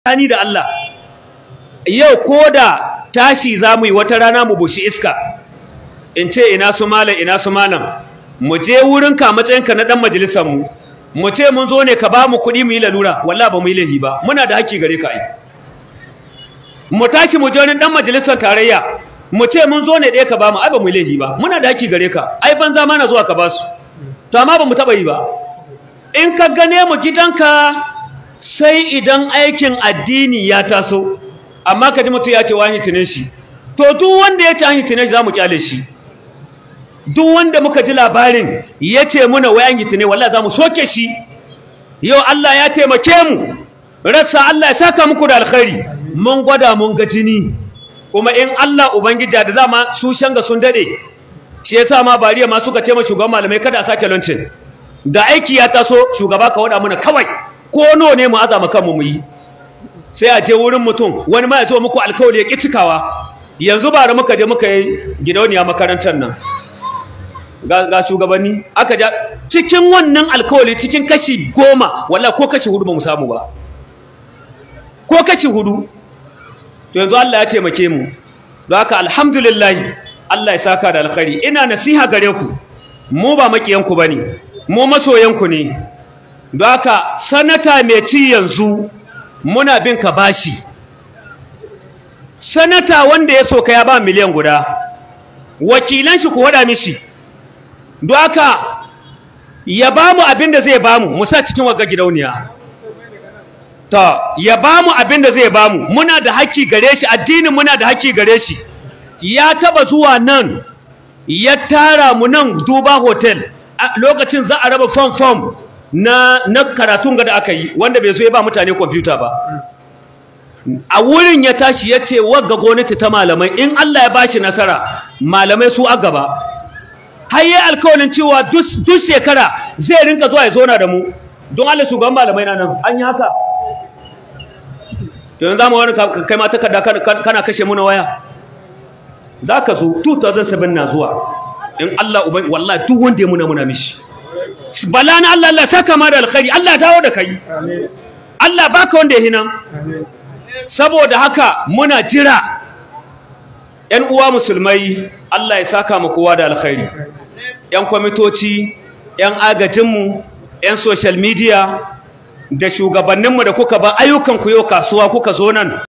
tsakani da Allah yau ko da tashi za mu yi wata rana mu bushi iska in ce ina su malam ina su malam mu je wurin ka matsayinka na dan majalisar mu mu ce mun zo ne ka ba mu kuɗi mu yi lalura wallahi ba mu yi laifi ba muna da haƙƙi gare ka ai mu tashi mu je wurin dan majalisar tarayya mu ce mun zo ne ɗaya ka ba mu ai ba mu yi laifi ba muna da haƙƙi gare ka ai banza mana zuwa ka ba su to amma ba mu taɓa yi ba in ka gane mu gidanka sai idan aikin addini ya taso amma ka ji mutum ya ce wani tunan shi to duk wanda ya ce an yi tunan shi za mu kyale shi duk wanda muka ji labarin ya ce muna wai an yi tunan wallahi za mu soke shi yau Allah ya taimake mu rassa Allah ya saka muku da alkhairi mun gwada mun ga jini kuma in Allah ubangiji da dama su shanga sun dade shi yasa ma bariya ma suka ce ma shugaban malamai kada a sake lancin da aiki ya taso shugaba ka wada mana kawai ko nawa ne mu azama kanmu mu yi sai a je wurin mutum wani ma ya zo muku alkawari ya ki cikawa yanzu ba da muka je muka yi gidauniya makarantar nan ga, ga shugabanni aka ja cikin wannan alkawari cikin kashi goma wallahi ko kashi hudu ba mu samu ba ko kashi hudu to yanzu Allah ya taimake mu don haka alhamdulillah Allah ya saka da alkhairi ina nasiha gare ku mu ba makiyanku bane mu masoyanku ne don haka sanata mai ci yanzu muna bin ka bashi sanata wanda ya soka ya ba miliyan guda wakilan shi ku wada mishi don haka ya ba mu abin da zai ba mu mu sa cikin wagga gidauniya to ya ba mu abin da zai ba mu muna da haƙƙi gare shi addinin muna da haƙƙi gare shi ya taba zuwa nan ya tara mu nan duba hotel lokacin za a raba fom fom na na karatun ga da aka yi wanda bai zo ya ba mutane kwamfuta ba a wurin ya tashi ya ce wagga gwamnati ta malamai in Allah ya bashi nasara malamai su a gaba har yi alkawalin cewa duk shekara zai rinka zuwa ya zona da mu don Allah shugaban malamai na nan an yi haka to yanzu zamu wani kai ma takarda kana kashe mu na waya za ka zo 2007 na zuwa in Allah uban wallahi duk wanda ya muna muna mishi bala na Allah Allah saka ma da alkhairi Allah dawo da kai Allah baka wanda ya hina saboda haka muna jira ƴan uwa musulmai Allah ya saka mu kowa da alkhairi ƴan kwamitoci ƴan agajinmu ƴan social media da shugabanninmu da kuka ba ayyukan ku yau kasuwa kuka zo nan